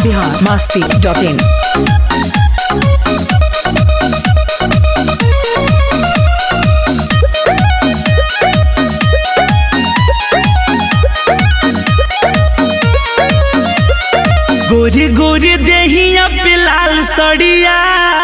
Bihar Masti dot इन गोरी गोरी देहिया पिलाल सड़िया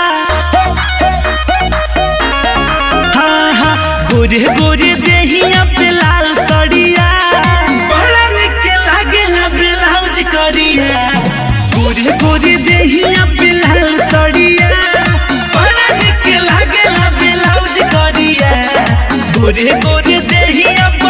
हाँ हाँ गोरी गोरी देहिया पिलाल सड़िया बड़ा निक लागे ना ब्लाउज करिया गोरी गोरी देहिया पिलाल सड़िया बड़ा निक लागे ना ब्लाउज करिया गोरी गोरी देहिया बा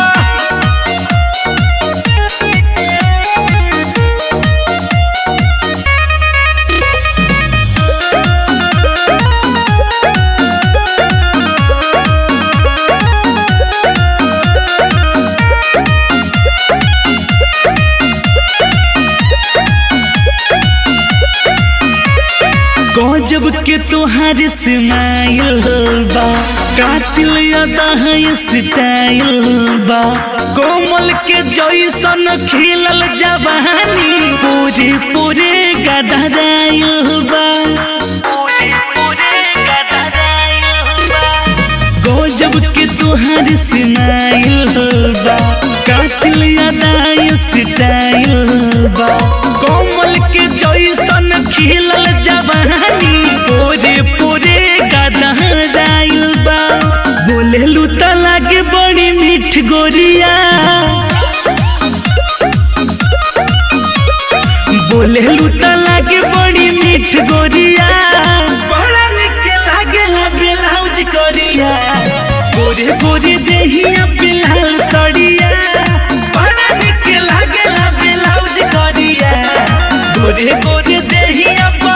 गजब के तोहार स्माइल बा कातिल अदा है स्टाइल बा कोमल के जैसन खिलल जवानी पूरे पूरे गदराइल बा पूरे पूरे गदराइल बा गजब के तोहार स्माइल बा कातिल अदा स्टाइल बा कोमल के जैसन खिलल जवानी पूरे पूरे गदराइल बा बोले लूता लागे बड़ी मीठ गोरिया बोले लूता लागे बड़ी मीठ गोरिया बड़ा निक लागे ला ब्लाउज करिया गोरे गोरे देहिया बिलाल सड़िया बड़ा निक लागे ला ब्लाउज करिया गोरे गोरे देहिया बा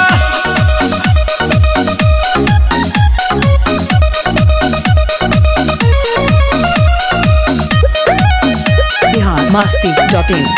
बिहार मस्ती डॉट इन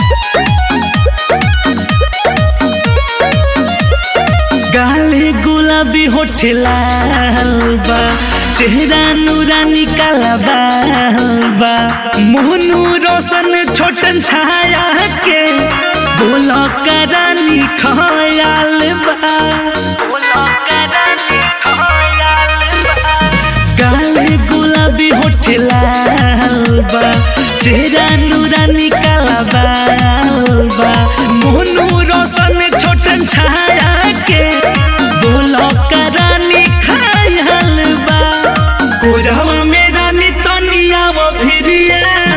गाले गुलाबी होठ लाल बा चेहरा नूरानी काला बाल बा मोहनू रोशन छोटन छाया के बोलो करानी खयाल बा बोलो करानी खयाल बा गाले गुलाबी होठ लाल बा चेहरा नूरानी काला बाल बा मोनू रोशन छोटन छाया के बोलो करानी खायल बा कोरहवा में रानी तनिया वो भिरिया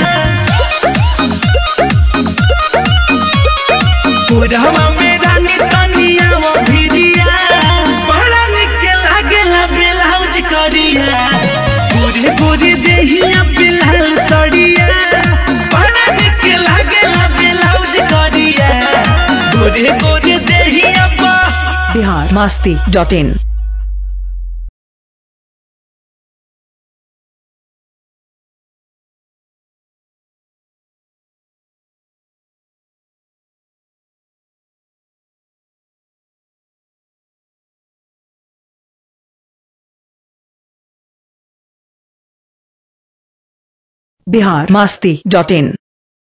कोरहवा में रानी तनिया वो भिरिया बड़ा निक लागेला ब्लाउज करिया पूरे पूरे देहिया बिलाल सड़िया बड़ा निक लागेला ब्लाउज करिया गोरे गोरे देहिया बा Bihar Masti dot in Bihar Masti dot in